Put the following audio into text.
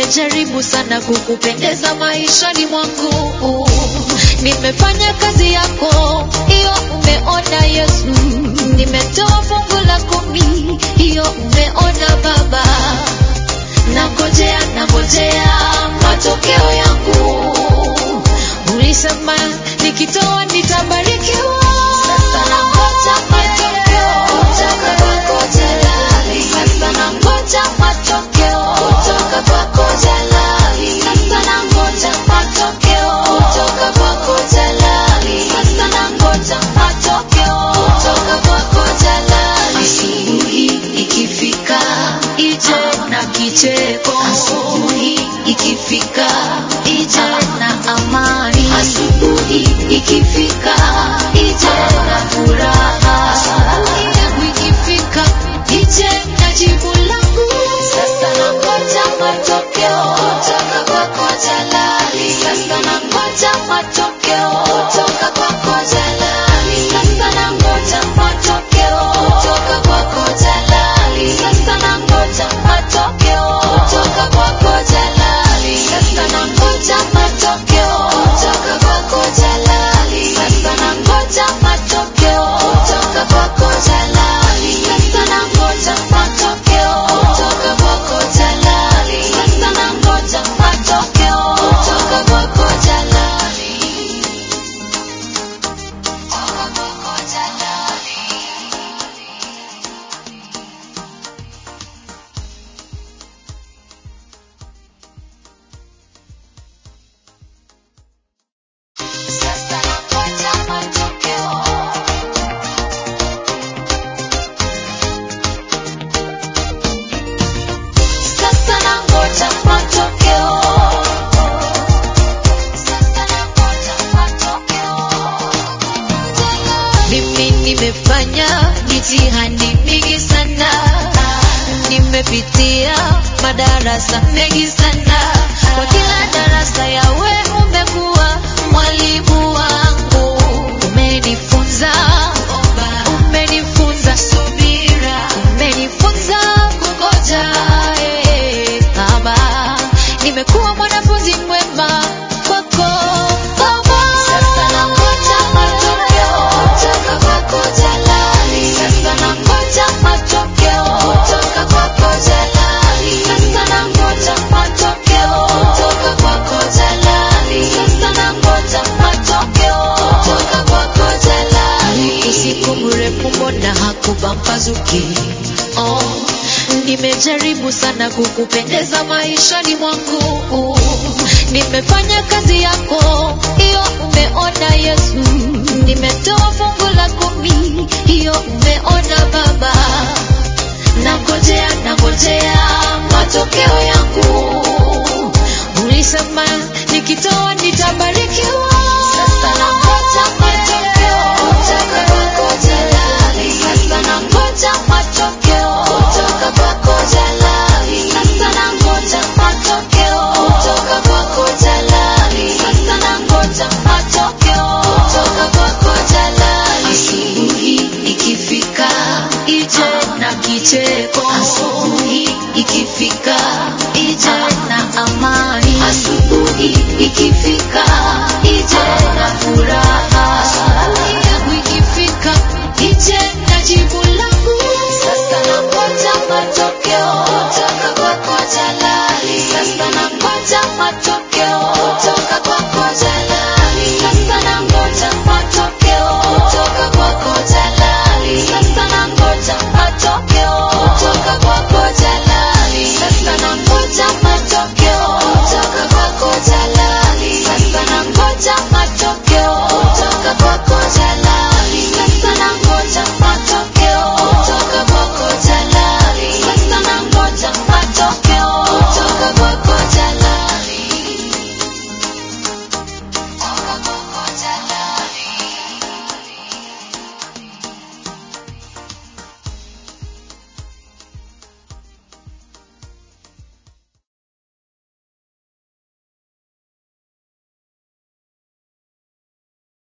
nimejaribu sana kukupendeza maishani mwangu, nimefanya kazi yako, hiyo umeona Yesu, nimetoa fungu la kumi, hiyo umeona Baba, nangojea nangojea matokeo yangu, ulisema nikitoa nitabarikiwa. Sasa nangoja matokeo kutoka kwako Jalali. Sasa nangoja matokeo kutoka kwako Jalali. Sasa nangoja matokeo kutoka kwako Jalali. Sasa nangoja matokeo kutoka kwako Jalali. Asubuhi ikifika ije na kicheko. Asubuhi ikifika ije na amani. Asubuhi ikifika ije na furaha. Asubuhi yangu ikifika ije na jibu langu. Sasa nangoja matokeo kutoka kwako Jalali. Sasa nangoja matokeo kutoka kwako Jalali. Sasa nangoja matokeo kutoka kwako Jalali. Sasa nangoja matokeo kutoka kwako Jalali. Sasa nangoja matokeo kutoka kwako Jalali. Sasa nangoja matokeo kutoka kwako Jalali. Sasa nangoja matokeo kutoka kwako Jalali. Sasa nangoja matokeo kutoka kwako Jalali. Kutoka kwako Jalali. Sasa nangoja matokeo. Sasa nangoja matokeo. Sasa nangoja matokeo. Mimi nimefanya mitihani mingi sana, nimepitia madarasa mengi sana. Kwa kila darasa yawe umekuwa mwalimu wangu, umenifunza umenifunza subira, umenifunza kungoja. eh, Baba, nimekuwa mwanafunzi mwema kwako Baba. Sasa nangoja matokeo kutoka kwako Jalali. Sasa nangoja matokeo kutoka kwako Jalali. Sasa nangoja matokeo kutoka kwako Jalali. Sasa nangoja matokeo kutoka kwako Jalali. Usiku mrefu mbona hakupambazuki? Oh, nimejaribu sana kukupendeza maishani mwangu, nimefanya kazi yako, hiyo umeona Yesu,